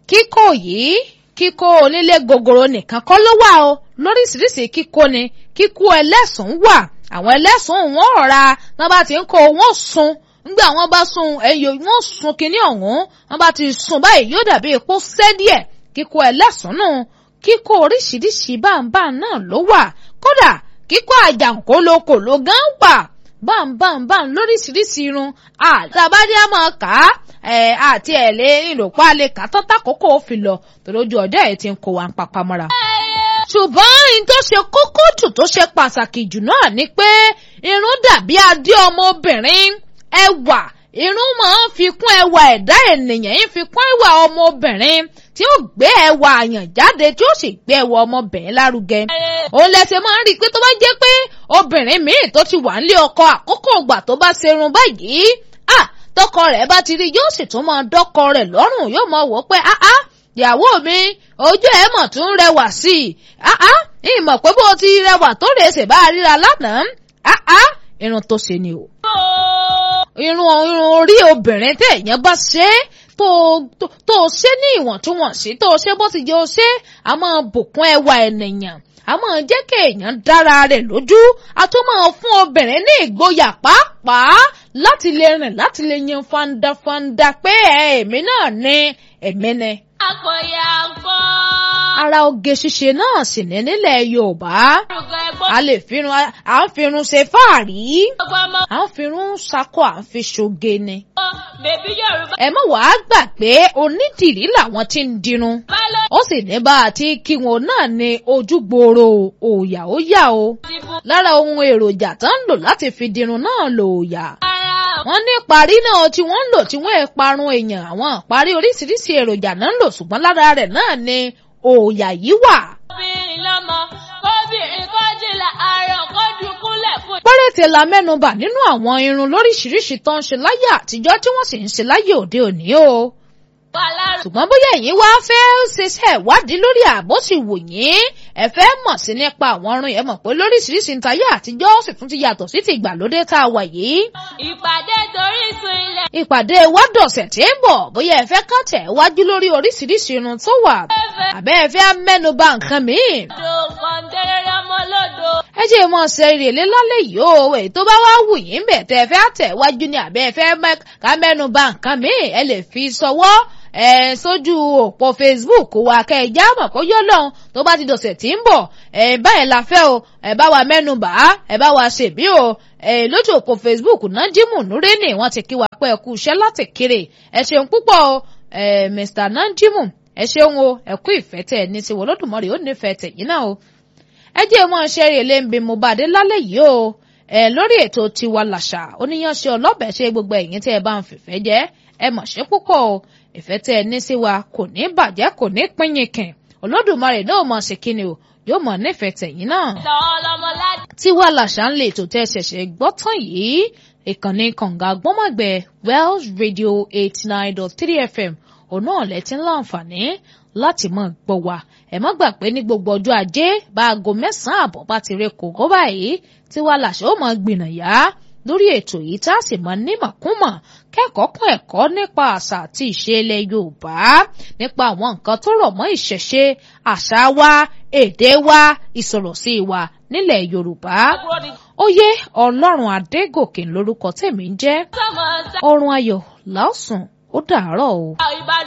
kíkó yìí kíkó onílé gogoro nìkan kọ́ ló wà o lóríṣiríṣi kíkó ni kíkó ẹlẹ́sùn wà àwọn ẹlẹ́sùn wọn ọ̀ra wọn bá ti ń kó wọn sun nígbà wọn bá sun ẹyọ wọn sun kinní ọ̀hún wọn bá ti sun báyìí yóò dàbí epo sẹ́ díẹ̀ kíkó ẹlẹ́sùn nù kíkó oríṣiríṣi báńbá náà ló wà kódà kíkó àjàǹkólókòló gan wà báńbáńbáń lóríṣiríṣi irun àtàbádé á máa kà á ẹ àti ẹ̀ lé ìlòpá lè kà á tọ́ta kókó fi lọ tòlójú ọjọ́ ẹ̀ ti ń kó wa ń papá mọ́ra. ṣùgbọ́n ohun tó ṣe kókó jù tó ṣe pàtàkì jù náà ni pé irun dàbí adé ọmọbìnrin ẹwà irun máa ń fi kún ẹwà ẹ̀dá ènìyàn yìí fi kún ẹwà ọmọbìnrin tí ó gbé ẹwà àyàn jáde tí ó sì gbé ẹwà ọmọbìnrin lárugẹ. òun lẹsẹ̀ máa ń rí i pé tó bá jẹ́ pé obìnrin míì tó ti wà nílé ọkọ àkókò ìgbà tó bá ṣerun báyìí ah tọkọ rẹ̀ bá ti rí yóò sì tún máa dọ́kọ rẹ̀ lọ́rùn yóò máa wò ó pé ah ah ìyàwó mi ojú ẹ̀ mọ̀ tún rẹwà sí i ah ah ìmọ̀ pé bó ti rẹwà tó rè ṣe bá ríra lánàá ah ah irun tó ṣe ni o. irun irun orí obìnrin tẹ̀ èèyàn bá ṣe é tó tó ṣe ní ìwọ̀ntúnwọ̀nsí tó ṣe bó ti jẹ́ ó ṣe a máa bùkún ẹwà ènìyàn a máa jẹ́ kí èèyàn dára rẹ̀ lójú a tún máa fún obìnrin ní ìgboyà pàápàá láti lè rìn láti lè yan fandafanda pé èmi náà ní èmi ni. akọ̀yà ńkọ́. ara oge ṣíṣe náà sì ní nílẹ̀ Yorùbá a lè firun à ń firun ṣe fáàrí à ń firun ṣakọ à ń fi ṣoge ni. bèbí Yorùbá. ẹ mọ̀ wàá gbà pé onídìrí làwọn tí ń dirun ó sì ní bá a ti kí wọn náà ní ojúgbòòrò òòyà ó yà o lára ohun èròjà tó ń lò láti fi dirun náà lò òòyà wọ́n ní parí náà tí wọ́n ń lò tí wọ́n ẹ̀ parun èèyàn àwọn parí oríṣiríṣi èròjà náà ń lò ṣùgbọ́n lára rẹ̀ náà ni òòyà yìí wà. obìnrin lọ́mọ kóbìnrin kọ́jìlá àárọ̀ kọ́jú kúnlẹ̀ fún. péréte la mẹ́nubà nínú àwọn irun lóríṣiríṣi tó ń ṣe láyé àtijọ́ tí wọ́n sì ń ṣe láyé òde òní o ṣùgbọ́n bóyá ẹ̀yin wá fẹ́ ṣiṣẹ́ ìwádìí lórí àbó sì wò yín ẹ fẹ́ mọ̀ sí nípa àwọn ọrùn yẹn mọ̀ pé lóríṣiríṣi ń tayé àtijọ́ ó sì tún ti yàtọ̀ sí ti ìgbàlódé tá a wà yìí. ìpàdé torí sun ilẹ̀. ìpàdé wádọ̀sẹ̀ tí ń bọ̀ bóyá ẹ fẹ́ kàn tẹ̀ wájú lórí oríṣiríṣi irun tó wà àbẹ́ ẹ fẹ́ mẹ́nuba nǹkan míì. odò kọ̀ǹtẹ́rẹ́rẹ́ ọmọlódò. ẹ jẹ́ mọ̀ ṣe ìrèlé lálẹ́ yìí o èyí tó bá wá wù yín bẹ̀ tẹ́ ẹ fẹ́ tẹ̀ wájú ni àbẹ́ ẹ fẹ́ ká mẹ́nuba nǹkan míì ẹ lè fi sọwọ́ ẹ sójú òpó facebook wa kẹ ẹ já mọ̀ kó yọ lọ́hùn tó bá ti dọ̀sẹ̀ tí ń bọ̀ ẹ báyìí la fẹ́ o ẹ bá wa mẹ́nu bà á ẹ bá wa ṣèbí o ẹ lójú òpó facebook náà jímù núrẹ́nì wọ́n ti kí wa pé ẹ kú iṣẹ́ láti kéré ẹ ṣeun púpọ̀ o ẹ mr nanjimu ẹ ṣeun o ẹ kú ìfẹ́ tẹ̀ ní tiwọn Olódùmarè ó nífẹ̀ẹ́ tẹ̀ yín náà o ẹ jẹ́ mọ́ ṣe rèlé ń bí mo bá dé lálẹ́ yìí o ẹ lórí ètò tiwa làṣà oníyanṣe ọlọ́bẹ̀ ṣe gbogbo ẹ̀yin tẹ́ ẹ bá ń fìfẹ́ jẹ́ ẹ mọ̀ ṣe púpọ̀ o ìfẹ́ tẹ́ ẹ ní sí wa kò ní bàjẹ́ kò ní pínyìnkìn olódùmarè náà mọ̀ sí kíni o yóò mọ̀ nífẹ̀ẹ́ tẹ̀yìn náà. lọ́lọ́mọládé. tiwa làṣà ń lè ètò tẹ́ ẹ ṣẹ̀ṣẹ̀ gbọ́ tán yìí ìkànnì kànga gbọ́mọ̀gbẹ́ Wells Radio eighty nine dot three FM òun náà lẹ ti ń láǹfààní láti mọ̀ gbọ́ wa ẹ má gbà pé ní gbogbo ọjọ́ ajé bá aago mẹ́sàn-án àbọ̀ bá ti rẹ kòkó báyìí tiwa làṣà ó mọ̀ gbìnàyà lórí ètò yìí tá a sì mọ nímọ̀kúmọ̀ kẹ́kọ̀ọ́ kún ẹ̀kọ́ nípa àṣà àti ìṣe ilẹ̀ Yorùbá nípa àwọn nǹkan tó rọ̀ mọ́ ìṣẹ̀ṣe àṣà wa èdè wa ìsọ̀rọ̀sí wa nílẹ̀ Yorùbá ó yé Ọlọ́run Adégòkè lórúkọ tèmi ń jẹ́ sọmọ sá. ọrùn ayọ̀ lásùn ó dàárọ̀ o. ìbàdàn.